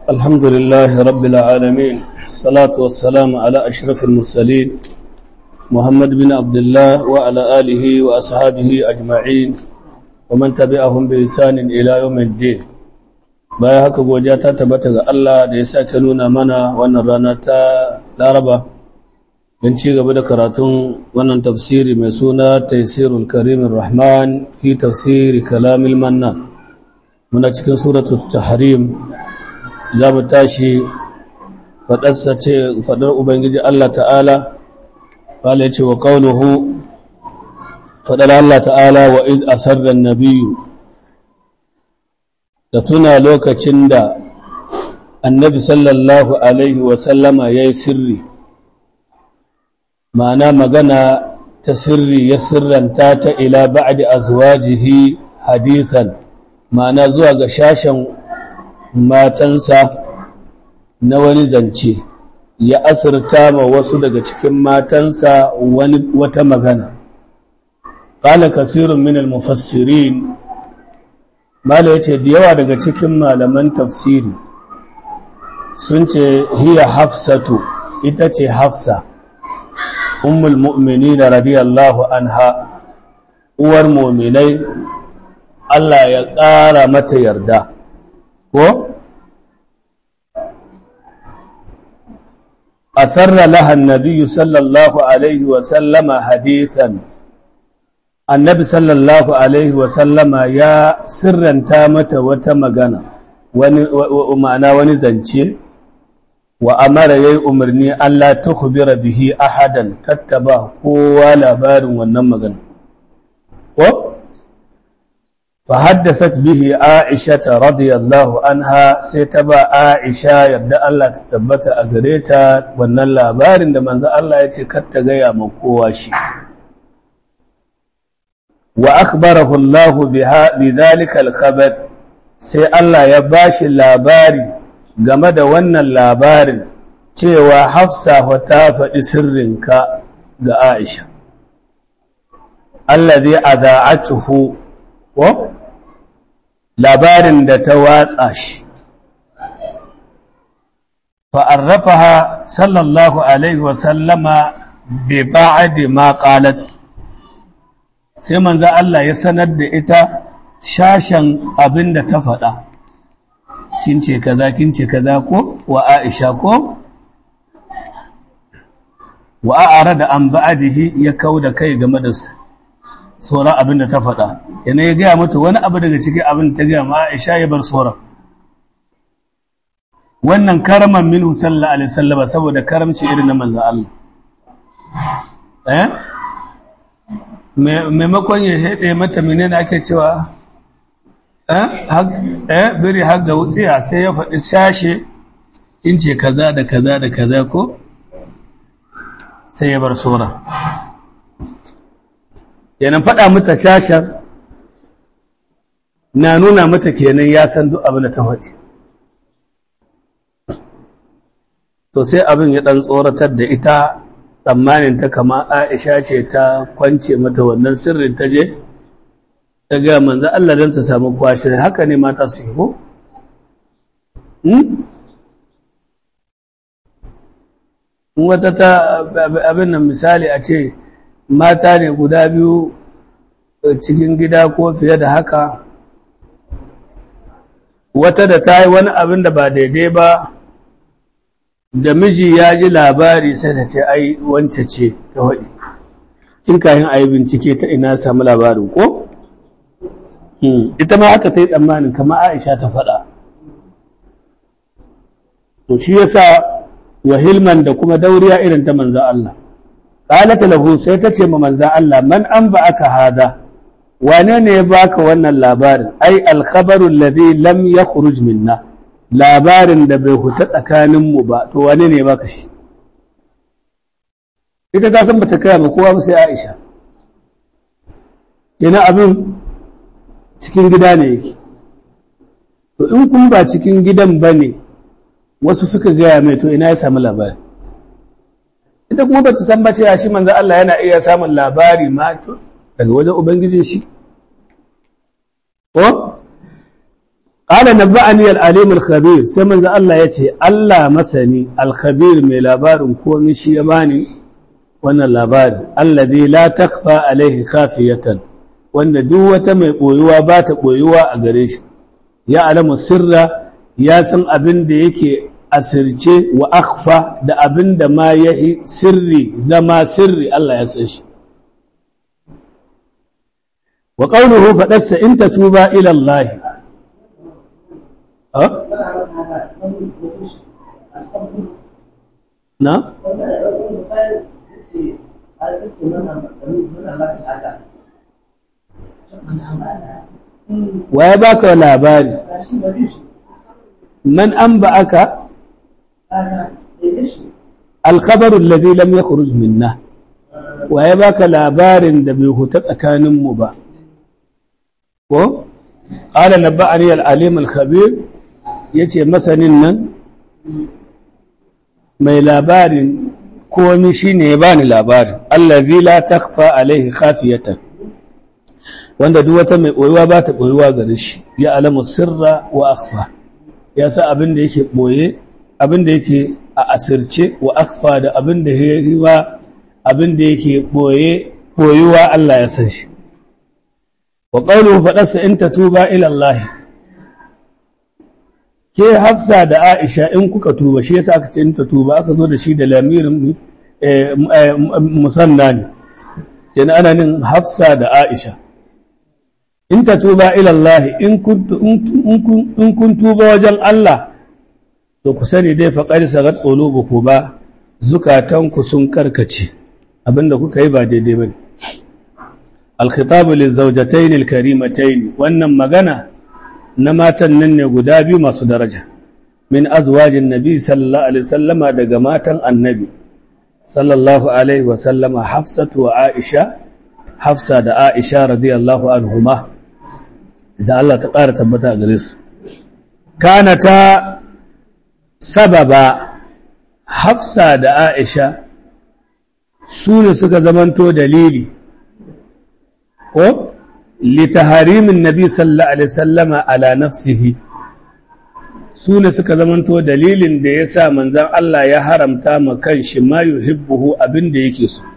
الحمد لله رب العالمين الصلاة والسلام على أشرف المرسلين محمد بن عبد الله وعلى آله وأصحابه أجمعين ومن تبعهم بإحسان إلى يوم الدين baya haka godiya ta tabbata ga Allah da ya sake nuna mana wannan rana ta Laraba don ci gaba da karatun wannan tafsiri mai suna Taysirul Karimin Rahman fi tafsiri Kalamil Mannan muna cikin suratul Tahrim za mu tashi faɗarsa ce faɗar Ubangiji Allah ta'ala wala ya ce wa ƙaunuhu faɗar Allah ta'ala wa iz asarran nabiyu da tuna lokacin da annabi sallallahu alaihi wasallama ya yi sirri ma'ana magana ta sirri ya sirranta ta ila ba'di azwajihi hadithan ma'ana zuwa ga shashen matansa na wani zance ya asirta ma wasu daga cikin matansa wani wata magana qala kasirun min al-mufassirin mala yace da yawa daga cikin malaman tafsiri sun ce hiya hafsatu ita ce hafsa ummul mu'minin radiyallahu anha uwar mu'minai Allah ya ƙara mata yarda ko asarra laha annabiyyu sallallahu alaihi wa sallama hadithan annabi sallallahu alaihi wa sallama ya sirranta mata wata magana wani ma'ana wani zance wa amara yayi umarni Allah tukhbira bihi ahadan kattaba kowa labarin wannan magana ko فحدثت به عائشة رضي الله عنها سيتبا عائشة يبدأ الله تثبت أغريتا وأن اللابار عندما الله يتكت غيا مقواشي وأخبره الله بها بذلك الخبر سي الله يباشي اللاباري game da wannan labarin cewa hafsa ta faɗi sirrinka ga Aisha allazi adha'atuhu ko labarin da ta watsa shi fa'arrafaha sallallahu alaihi wasallama bi ba'adi ma qalat sai manzo Allah ya sanar da ita shashan abin da ta faɗa kin ce kaza kin ce kaza ko wa Aisha ko wa a'rada an ba'dihi ya kauda kai game da su sauran abin da ta faɗa yana ya gaya mata wani abu daga cikin abin da ta gaya ma Aisha ya bar sauran wannan karaman minhu sallallahu alaihi wasallam saboda karamci irin na manzo Allah eh maimakon ya hede mata menene ake cewa eh eh biri har da wutsiya sai ya faɗi sashe in ce kaza da kaza da kaza ko sai ya bar sauran yanan faɗa mata shashen na nuna mata kenan ya san duk abin da ta faɗi to sai abin ya ɗan tsoratar da ita tsammanin ta kama aisha ce ta kwance mata wannan sirrin ta je ta gaya manzan Allah don ta samu kwashe haka ne mata su yi ko? wata ta abin nan misali a ce mata ne guda biyu cikin gida ko fiye da haka wata da ta yi wani abin da ba daidai ba da miji ya ji labari sai ta ce ai wance ce ta waɗi in kayan a yi bincike ta ina samu labarin ko? ita ma haka ta yi tsammanin kama aisha ta faɗa to shi yasa wa hilman da kuma dauriya irin ta manzo Allah qalat lahu sai tace ma manzo Allah man an ba aka hada wane ne ya baka wannan labarin ai al-khabaru alladhi lam yakhruj minna labarin da bai huta tsakanin mu ba to wane ne ya baka shi ita ta san bata kai ba kowa ba sai Aisha yana abin cikin gida ne yake to in kun ba cikin gidan bane wasu suka gaya mai to ina ya samu labari ita kuma ba ta san ba cewa shi manzo Allah yana iya samun labari ma to daga wajen ubangijin shi ko qala nabba'ani al-alim al-khabir sai manzo Allah yace Allah masani al-khabir mai labarin komai shi ya bani wannan labarin alladhi la takhfa alaihi khafiyatan wanda duk wata mai boyuwa ba ta boyuwa a gare shi ya alamu sirra ya san abin da yake asirce wa akhfa da abin da ma yahi sirri zama sirri Allah ya san shi wa qawluhu faɗarsa in tatuba ila Allah ha na wa ya baka labari man an ba aka alkhabaru alladhi lam yakhruj minna wa ya baka labarin da bai huta tsakaninmu ba ko qala nabba'ani al-alim al-khabir yace masanin nan mai labarin komi shine ya bani labarin allazi la takhfa alaihi khafiyatan wanda duk wata mai boyuwa ba ta boyuwa gare shi ya alamu sirra wa akhfa ya sa abin da yake boye abin da yake a asirce wa akhfa da abin da yake abin da yake boye boyuwa Allah ya san shi wa qawluhu faɗarsa in tatuba ila Allah ke Hafsa da Aisha in kuka tuba shi yasa aka ce in tatuba aka zo da shi da lamirin musanna ne yana ana nin Hafsa da Aisha in tatuba ila Allah in kun tuba wajen Allah to ku sani dai faqad sagat qulubukum ba zukatanku sun karkace abinda kuka yi ba daidai bane الخطاب للزوجتين الكريمتين wannan magana na matan nan ne guda biyu masu daraja min azwajin nabi sallallahu alaihi wasallama daga matan annabi sallallahu alaihi wasallama hafsatu wa aisha hafsa da aisha radiyallahu anhuma da Allah ta ƙara tabbata a gare su kana ta sababa hafsa da aisha su ne suka zamanto dalili ko litaharimin nabi sallallahu alaihi sallama ala nafsihi su ne suka zamanto dalilin da ya sa manzan Allah ya haramta ma kan shi ma yuhibbuhu abin da yake so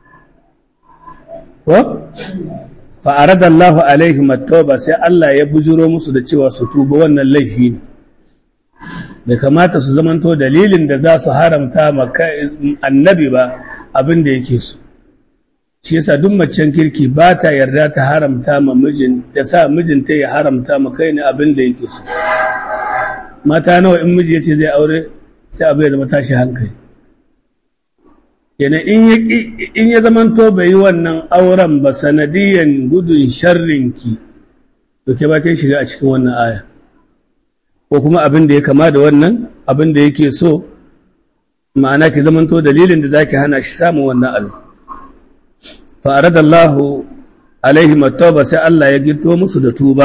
ko fa'arada Allah alaihi mattauba sai Allah ya bujiro musu da cewa su tuba wannan laifi ne bai kamata su zamanto dalilin da za su haramta ma annabi ba abin da yake so shi yasa duk macen kirki ba ta yarda ta haramta ma mijin da sa mijinta ya haramta ma kai ne abin da yake so mata nawa in miji yace zai aure sai abu ya zama tashi hankali yana in ya zamanto bai yi wannan auren ba sanadiyan gudun sharrinki to ke ba ta shiga a cikin wannan aya ko kuma abin da ya kama da wannan abin da yake so ma'ana ki zamanto dalilin da zaki hana shi samun wannan abin فأراد الله عليهم التوبة سأل الله يجدوا مسد توبة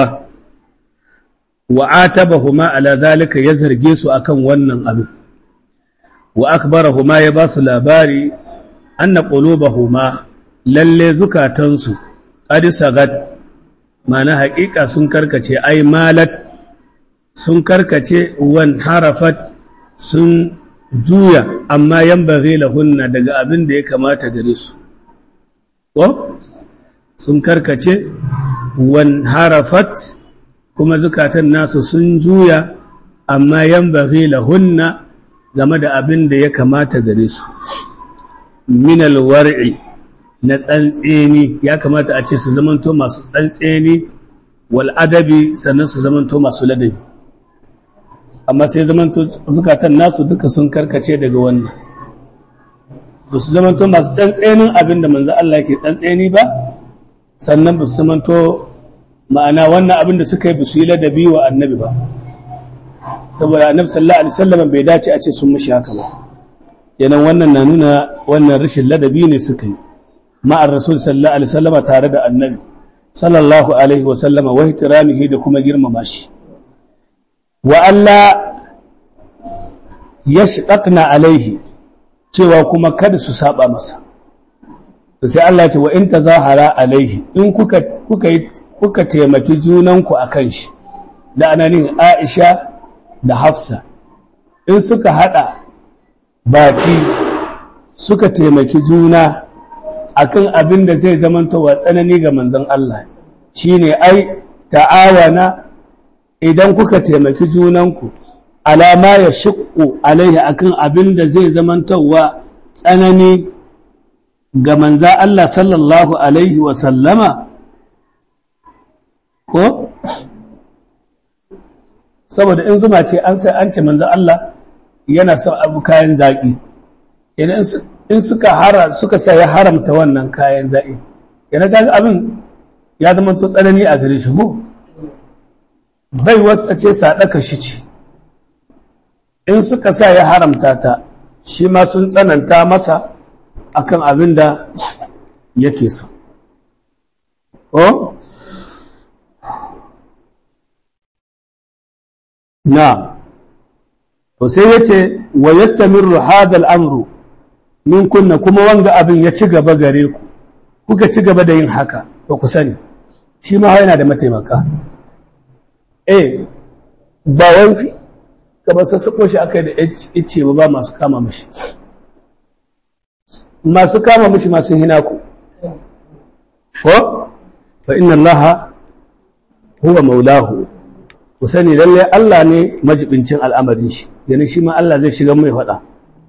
وعاتبهما على ذلك يزهر جيسو أكن ونن أبي وأخبرهما يباس لاباري أن قلوبهما للي زكا تنسو قد سغت معنى حقيقة سنكركة أي مالت سنكركة وانحرفت سن juya amma yan bari lahunna daga abin da ya kamata gare su ko sun karkace wan harafat kuma zukatan nasu sun juya amma yan bari lahunna game da abin da ya kamata gare su minal war'i na tsantseni ya kamata a ce su zamanto masu tsantseni wal adabi sannan su zamanto masu ladabi amma sai zamanto zukatan nasu duka sun karkace daga wannan ba su zamanto masu tsantsenin abin da manzo Allah ke tsantseni ba sannan ba su zamanto ma'ana wannan abin da suka yi ba su yi ladabi wa annabi ba saboda annabi sallallahu alaihi wasallam bai dace a ce sun mishi haka ba yanan wannan na nuna wannan rashin ladabi ne suka yi ma'ar rasul sallallahu alaihi wasallam tare da annabi sallallahu alaihi wasallama wa ihtiramihi da kuma girmama shi wa Allah yashqaqna alaihi cewa kuma kada su saba masa to sai Allah ce wa in tazahara alaihi in kuka kuka kuka taimaki junanku akan shi da ananin Aisha da Hafsa in suka hada baki suka taimaki juna akan abin da zai zamanta wa tsanani ga manzon Allah shine ai ta'awana idan kuka taimaki junanku alama ya shiƙo alaihi akan abin da zai zamantawa tsanani ga manza Allah sallallahu alaihi wa sallama ko saboda in zuma ce an sai an ce manza Allah yana son abu kayan zaƙi in suka hara suka sa ya haramta wannan kayan zaƙi yana ga abin ya zama to tsanani a gare shi ko bai wasa ce sadaka shi ce in suka sa ya haramta ta shi ma sun tsananta masa akan abin da yake so ko na to sai yace wa yastamirru hadha al-amru min kunna kuma wanga abin ya ci gaba gare ku kuka ci gaba da yin haka to ku sani shi ma yana da mataimaka eh ba wai kamar sassaƙo shi aka yi da ice ba ba masu kama mashi masu kama mashi masu hina ku ko fa inna allaha huwa maulahu ku sani lalle Allah ne majibincin al'amarin shi yana shi ma Allah zai shiga mai faɗa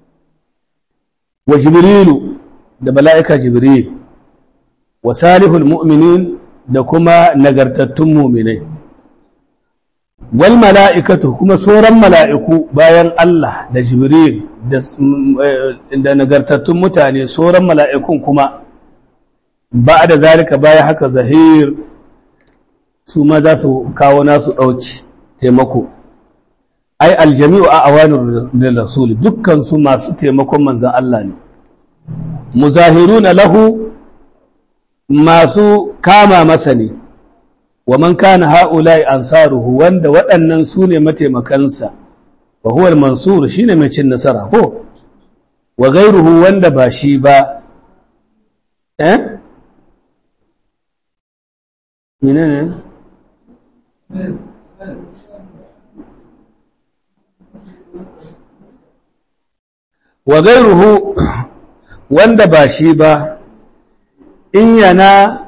wa jibrilu da mala'ika jibril wa salihul mu'minin da kuma nagartattun mu'minai wal mala'ikatu kuma sauran mala'iku bayan Allah da Jibril da nagartattun mutane sauran mala'ikun kuma ba da zalika bayan haka zahir su ma za su kawo nasu ɗauki taimako ai aljami'u a awanin da rasuli dukkan su masu taimakon manzan Allah ne muzahiruna lahu masu kama masa ne wa man kana ha'ula'i ansaruhu wanda waɗannan su ne mataimakansa wa huwa al-mansur shine mai cin nasara ko wa ghayruhu wanda ba shi ba eh menene wa ghayruhu wanda ba shi ba in yana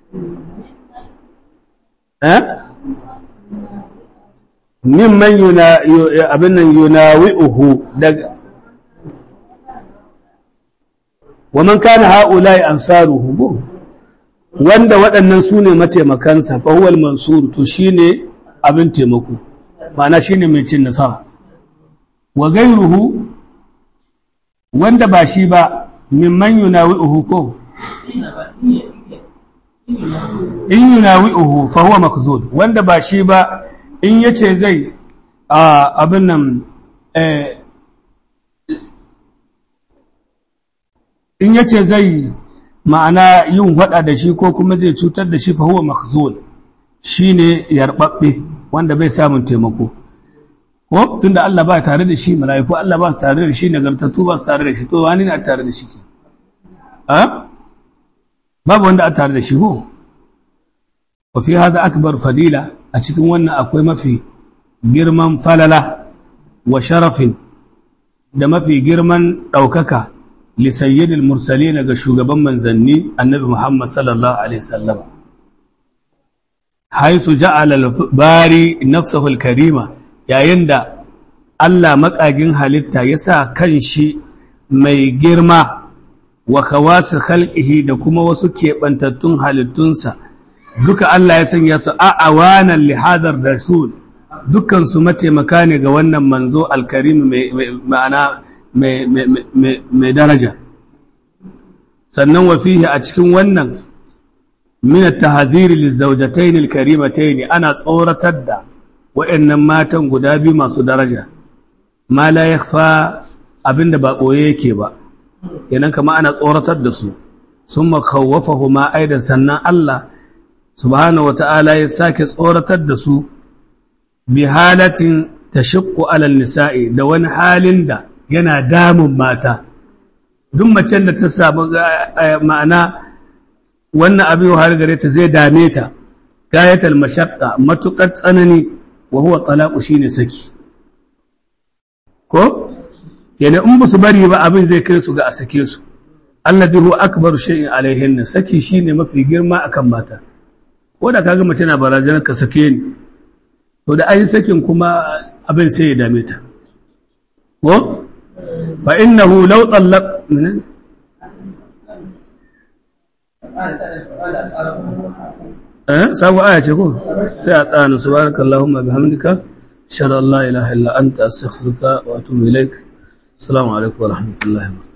mimman abin nan yunawi'uhu daga wa man kana ha'ula'i ansaruhu wanda waɗannan su ne mataimakansa fa huwal mansur to shine abin taimako ma'ana shine mai cin nasara wa gairuhu wanda ba shi ba mimman yunawi'uhu ko in yunawi'uhu fa huwa makzul wanda ba shi ba in yace zai abin nan in yace zai ma'ana yin hada da shi ko kuma zai cutar da shi fa huwa makzul shine yarbabbe wanda bai samun taimako ko tunda Allah ba tare da shi mala'iku Allah ba tare da shi nagartattu ba tare da shi to wani ne a tare da shi ke babu wanda a tare da shi ko wa fi hada akbar fadila a cikin wannan akwai mafi girman falala wa sharafin da mafi girman ɗaukaka li sayyidil mursalin ga shugaban manzanni annabi Muhammad sallallahu alaihi wasallam haisu ja'ala al-bari nafsuhu al-karima yayin da Allah makagin halitta ya sa kanshi mai girma wa kawasu khalqihi da kuma wasu keɓantattun halittunsa duka Allah ya sanya su a'awanan lihadar rasul dukkan su mataimaka ne ga wannan manzo alkarim mai ma'ana mai daraja sannan wa fihi a cikin wannan min at-tahdhir lizawjatayn al-karimatayn ana tsoratar da waɗannan matan guda biyu masu daraja ma la yakhfa abinda ba koye yake ba kenan kama ana tsoratar da su sun makawwafahu ma aidan sannan Allah subhanahu wata'ala ya sake tsoratar da su bi halatin tashiqqu alal nisa'i da wani halin da yana damun mata duk macen da ta samu ma'ana wannan abin har gare ta zai dame ta gayatal mashaqqa matukar tsanani wa huwa talaqu shine saki ko yana in su bari ba abin zai kai su ga a sake su alladhi huwa akbaru shay'in alaihin saki shine mafi girma akan mata ko da kaga mace na barazanar ka sake ni to da ayi sakin kuma abin sai ya dame ta ko fa innahu law tallaq eh sabu aya ce ko sai a tsana subhanakallahumma bihamdika shalla la ilaha illa anta astaghfiruka wa atubu ilaik assalamu alaikum wa rahmatullahi wa